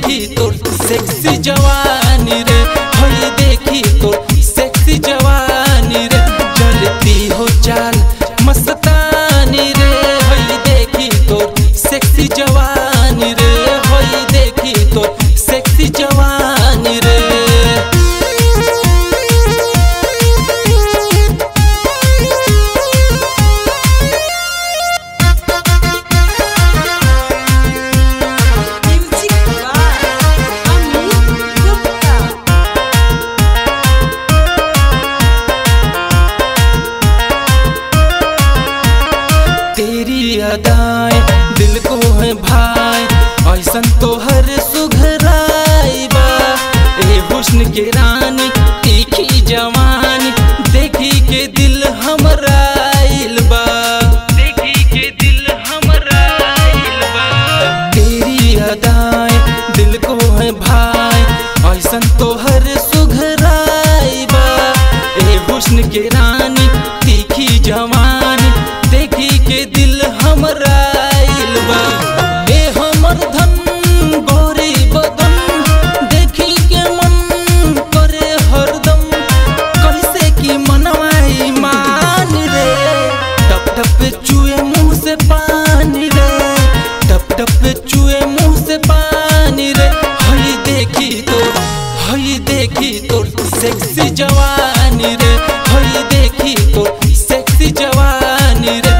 देखी तोर सेक्सी जवानी रे हई देखी तोर सेक्सी जवानी रे चलती हो चाल मस्तानी रे हई देखी तोर सेक्सी जवानी रे हई देखी तोर सेक्सी जवानी रे Music by Amit Gupta. तेरी अदाएं दिल को है भाई ऐसन तो हर सुघराई बा ए हुस्न के रानी तीखी जवानी देखी के दिल हमरा आइल बा देखी के दिल हमरा आइल बा तेरी अदाएं दिल को है भाई ऐसन तो हर सुघराई बा ए हुस्न के रानी तीखी जवानी देखी के दिल हमरा आइल बा ए हमर धन गोरी बदन देखी के मन करे हरदम कैसे की मनवाई मान रे टप टप चुए मुंह से पानी रे टप टप चुए मुंह से पानी रे हई देखी तो हई देखी तो सेक्सी जवानी रे हई देखी तो सेक्सी जवानी रे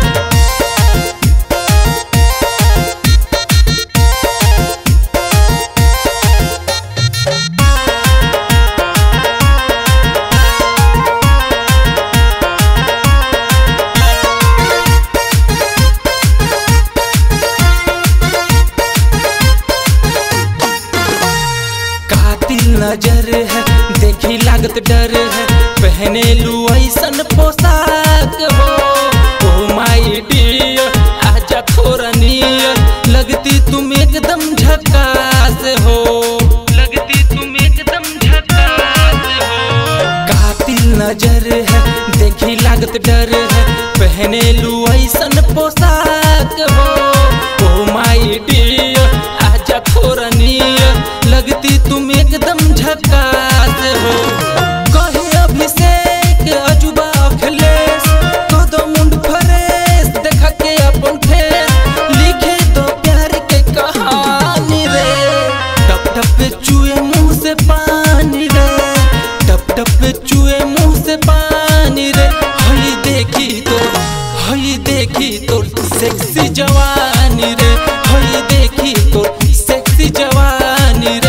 कातिल नजर है देखी लागत डर है पहने लू ऐसन पोशाक हो ओ माय डियर आजा खोरनियर लगती तुम एकदम झकास हो लगती तुम एकदम झकास हो कातिल नजर है देखी लागत डर है पहने लू ऐसन पोशाक हो ओ माय डियर आजा खोरनियर लगती तुम एकदम झकास हो कहे अभिषेक अजुबा अखिलेश कदो मुंड फरेश देखा के अपन फेस लिखे दो प्यार के कहानी रे टप टप चुए मुंह से पानी रे टप टप चुए मुंह से पानी रे हई देखी तो हई देखी तो सेक्सी जवानी रे हई देखी तो सेक्सी जवानी रे